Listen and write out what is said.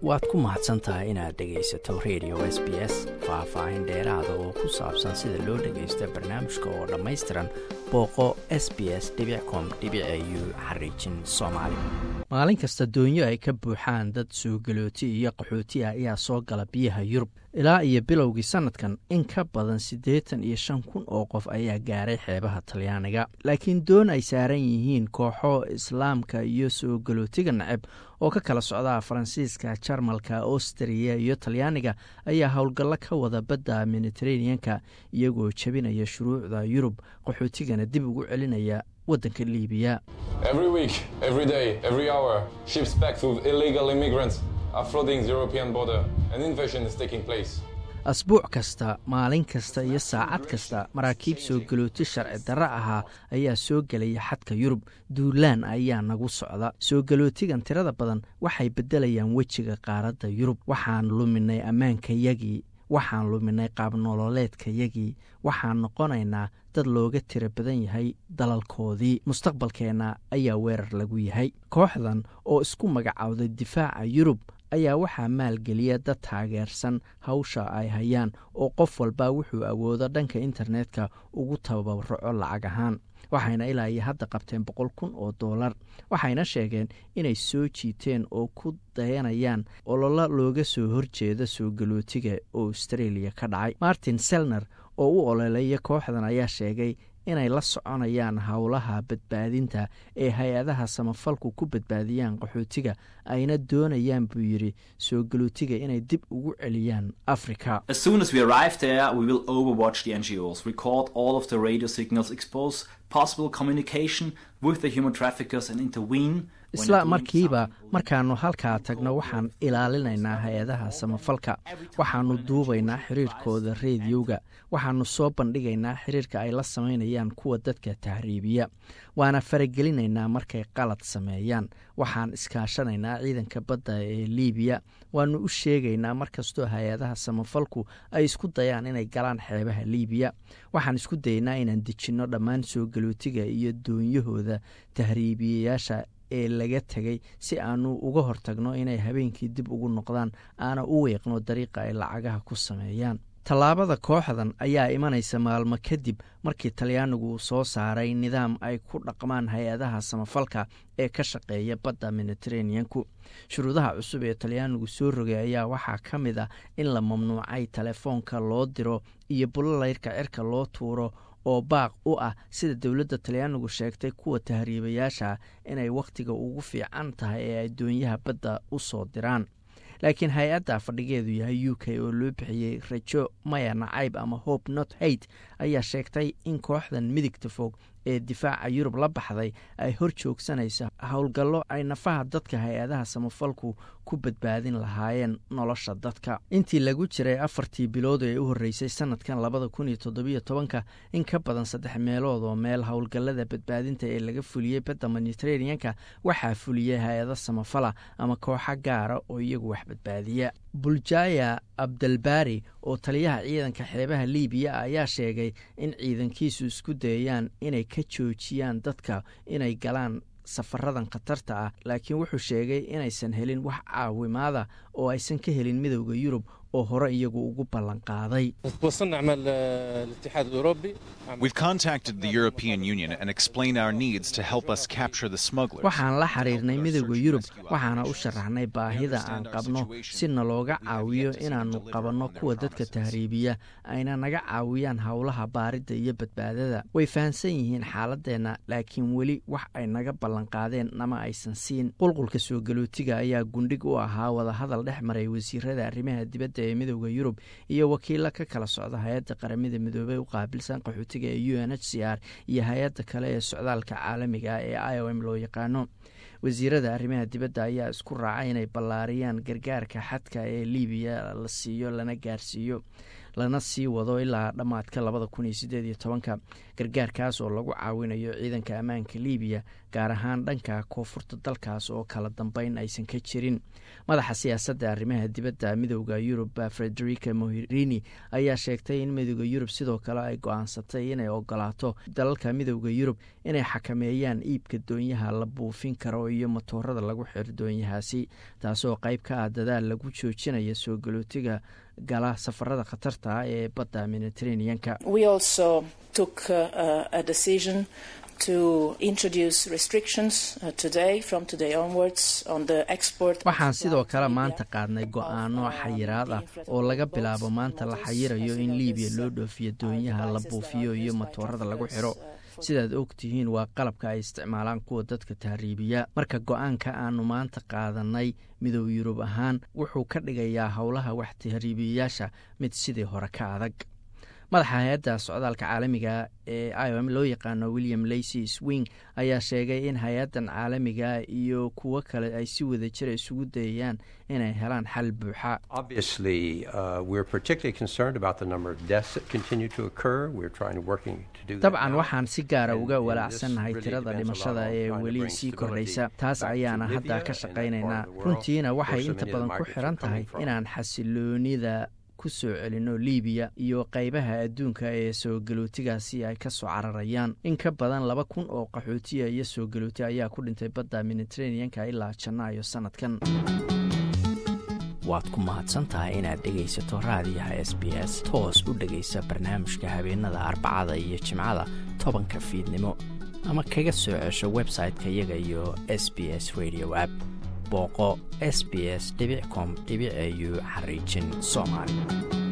waad ku mahadsan tahay inaad dhegaysato radio s b s faah-faahin dheeraada oo ku saabsan sida loo dhagaysto barnaamijka oo dhammaystiran booqo s b s com u xariijin soomaali maalin kasta doonyo ay ka buuxaan dad suugalooti iyo qaxooti ah ayaa soo gala biyaha yurub ilaa iyo bilowgii sanadkan in ka badan siddeetan iyo shan kun oo qof ayaa gaaray xeebaha talyaaniga laakiin doon ay saaran yihiin kooxo islaamka iyo suugalootiga naceb oo ka kala socda faransiiska jarmalka austriya iyo talyaaniga ayaa howlgallo ka wada badda mediteraneanka iyagoo jebinaya shuruucda yurub qaxootigana dib ugu celinaya waddanka liibiya asbuuc kasta maalin kasta iyo saacad kasta maraakiib soo galooti sharci darro ahaa ayaa soo gelaya xadka yurub duulaan ayaa nagu socda soo galootigan tirada badan waxay beddelayaan wejiga qaaradda yurub waxaan luminay ammaankayagii waxaan luminay qaabnololeedkayagii waxaan noqonaynaa dad looga tiro badan yahay dalalkoodii mustaqbalkeenna ayaa weerar lagu yahay kooxdan oo isku magacowday difaaca yurub ayaa waxaa maalgeliya dad taageersan hawsha ay hayaan oo qof walba wuxuu awoodo dhanka internetka ugu tababaraco lacag ahaan waxayna ilaa iyo hadda qabteen boqol kun oo doolar waxayna sheegeen inay soo jiiteen oo ku dayanayaan ololo looga soo horjeeda soo galootiga oo australia ka dhacay martin selner oo u ololeeya kooxdan ayaa sheegay inay la soconayaan howlaha badbaadinta ee hay-adaha samafalku ku badbaadiyaan qaxootiga ayna doonayaan buu yidhi soo galootiga inay dib ugu celiyaan africa isla markiiba markaannu halkaa tagno waxaan ilaalinaynaa hay-adaha samafalka waxaannu duubaynaa xiriirkooda reediyowga waxaannu soo bandhigaynaa xiriirka ay la samaynayaan kuwa dadka tahriibiya waana faragelinaynaa markay qalad sameeyaan waxaan iskaashanaynaa ciidanka badda ee liibiya waannu u sheegaynaa markastoo hay-adaha samafalku ay isku dayaan inay galaan xeebaha liibiya waxaan isku dayaynaa inaan dejinno dhammaan soo galootiga iyo doonyahooda tahriibiyayaasha ee laga tegay si aanu uga hortagno inay habeenkii dib ugu noqdaan aana u weeqno dariiqa ay lacagaha ku sameeyaan tallaabada kooxdan ayaa imanaysa maalmo kadib markii talyaanigu uu soo saaray nidaam ay ku dhaqmaan hay-adaha samafalka ee ka shaqeeya badda mediteraneanku shuruudaha cusub ee talyaanigu soo rogay ayaa waxaa ka mid ah in la mamnuucay telefoonka loo diro iyo bulolayrka cirka loo tuuro oo baaq u ah sida dowladda talyaanigu sheegtay kuwa tahriibayaasha inay wakhtiga ugu fiican tahay ee ay doonyaha badda u soo diraan laakiin hay-adda fadhigeedu yahay u k oo loo bixiyey rajo maya nacayb ama hope not hate ayaa sheegtay in kooxdan midigta fog ee difaaca yurub la baxday ay hor joogsanaysa howlgallo ay nafaha dadka hay-adaha samafalku ku badbaadin lahaayeen nolosha dadka intii lagu jiray afartii bilood ee u horreysay sanadkan labada kun iyo toddobiyo tobanka in ka badan saddex meelood oo meel howlgallada badbaadinta ee laga fuliyey badda mediteraneanka waxaa fuliyey hay-ado samafala ama kooxo gaara oo iyagu wax badbaadiya buljaya abdalbari oo taliyaha ciidanka xeebaha liibiya ayaa sheegay in ciidankiisu isku dayayaan inay ka joojiyaan dadka inay galaan safaradan khatarta ah laakiin wuxuu sheegay inaysan helin wax caawimaada oo aysan ka helin midowda yurub oo hore iyagu ugu ballan qaaday waxaan la xiriirnay midowda yurub waxaana u sharaxnay baahida aan qabno si nalooga caawiyo inaannu qabanno kuwa dadka tahriibiya ayna naga caawiyaan howlaha baaridda iyo badbaadada way fahamsan yihiin xaaladeenna laakiin weli wax ay naga ballanqaadeen nama aysan siin qulqulka soo galootiga ayaa gundhig u ahaa wadahadal dhex maray wasiirada arrimaha dibadda ee midowda yurub iyo wakiilo ka kala socda hay-adda qaramada midoobey u qaabilsan qaxootiga ee u n h c r iyo hay-adda kale ee socdaalka caalamiga ee i o m loo yaqaano wasiirada arrimaha dibadda ayaa isku raacay inay ballaariyaan gargaarka xadka ee liibiya la siiyo lana gaarsiiyo lana sii wado ilaa dhammaadka labada kun iyo sideed iyo tobanka gargaarkaas oo lagu caawinayo ciidanka ammaanka libiya gaar ahaan dhanka koonfurta dalkaas oo kala dambeyn aysan ka jirin madaxa siyaasadda arrimaha dibadda midooda yurub frederica moherini ayaa sheegtay in midooda yurub sidoo kale ay go-aansatay inay ogolaato dalalka midooda yurub inay xakameeyaan iibka doonyaha la buufin karo iyo matoorada lagu xiro doonyahaasi taasoo qayb ka ah dadaal lagu joojinaya soo galootiga gala safarada khatarta ah ee badda mediteraneanka waxaan sidoo kale maanta qaadnay go-aano xayiraad ah oo laga bilaabo maanta la xayirayo in libiya loo dhoofiyo doonyaha la buufiyo iyo matoorada lagu xiro sidaad og tihiin waa qalabka ay isticmaalaan kuwa dadka tahriibiya marka go-aanka aanu maanta qaadanay midoob yurub ahaan wuxuu ka dhigayaa howlaha wax tahriibiyayaasha mid sidii hore ka adag madaxa hay-adda socdaalka caalamiga ee iom loo yaqaano william lacy swing ayaa sheegay in hay-addan caalamiga iyo kuwo kale ay si wada jira isugu dayayaan inay helaan xal buuxa dabcan waxaan si gaara uga walaacsannahay tirada dhimashada ee weli sii kordhaysa taas ayaana hadda ka shaqaynaynaa runtiina waxay inta badan ku xiran tahay inaan xasiloonida kusoo celino libiya iyo qaybaha adduunka ee soo galootigaasi ay ka soo cararayaan in ka badan laba kun oo qaxootiya iyo soo galooti ayaa ku dhintay badda mediteraneanka ilaa janaayo sanadkan waad ku mahadsantahay inaad dhegaysato raadiyaha s b s toos u dhegaysa barnaamijka habeenada arbacada iyo jimcada tobanka fiidnimo ama kaga soo cesho website-ka iyaga iyo s b s radio app booqo s b s com au xariijin soomaali